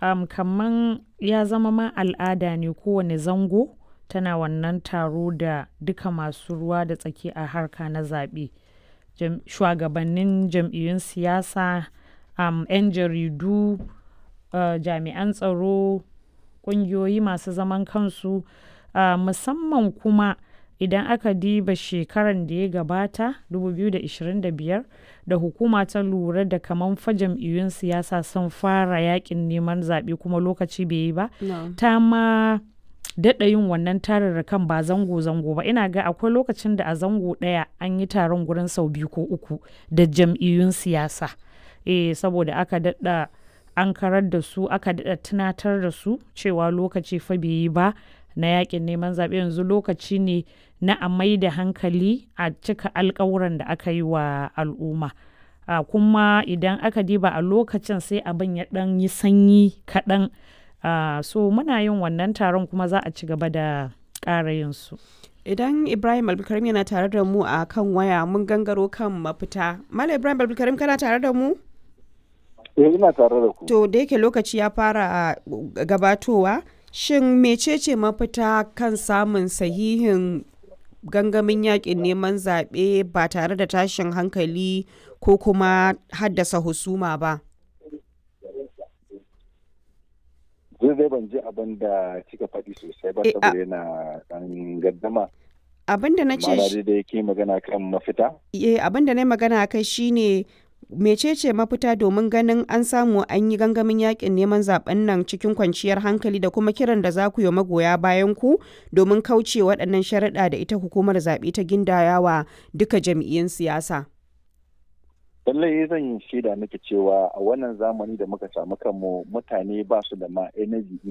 um, kaman ya zama ma al'ada ne kowane zango tana wannan taro da duka masu ruwa da tsaki a harka na zaɓe. Jam- Shugabannin jam'iyyun siyasa, um, 'yan jaridu, uh, jami'an tsaro, ƙungiyoyi masu zaman kansu, uh, musamman kuma idan aka diba shekaran da ya gabata 2025 da hukuma ta lura da kaman fa jam'iyyun siyasa sun fara yakin neman zaɓe kuma lokaci bai yi ba No. ta ma daɗa yin wannan tararrakan ba zango-zango ba ina ga akwai lokacin da a zango ɗaya an yi taron gurin sau biyu ko uku da jam'iyyun siyasa eh saboda aka daɗa an karar da su aka daɗa tunatar da su cewa lokaci fa bai yi ba na yakin neman zaɓe yanzu lokaci ne na a mai da hankali a cika alkawuran da aka yi wa al'umma a kuma idan aka diba a lokacin sai abin ya ɗan yi sanyi kaɗan a so muna yin wannan taron kuma za a ci gaba da ƙara yin su Idan Ibrahim Abdulkarim yana tare da mu a kan waya mun gangaro kan mafita. Malam Ibrahim Abdulkarim kana tare da mu? Eh ina tare da ku. To da yake lokaci ya fara gabatowa, shin mecece mafita kan samun sahihin gangamin yakin neman zaɓe ba tare da tashin hankali ko kuma haddasa husuma ba? Zai dai ban ji abin da kika faɗi sosai ba Eh, a- saboda yana ɗan gaddama. Abin da na ce Ma'ana dai da yake magana kan mafita. eh, abin da na yi magana a kai shine mecece mafita domin ganin an samu an yi gangamin yakin neman zaben nan cikin kwanciyar hankali da kuma kiran da za ku yi wa magoya bayan ku domin kauce waɗannan sharaɗa da ita hukumar zaɓe ta gindayawa duka jam'iyyun siyasa. Lallai zan yi shaida miki cewa a wannan zamani da muka samu kanmu mutane ba su da ma energy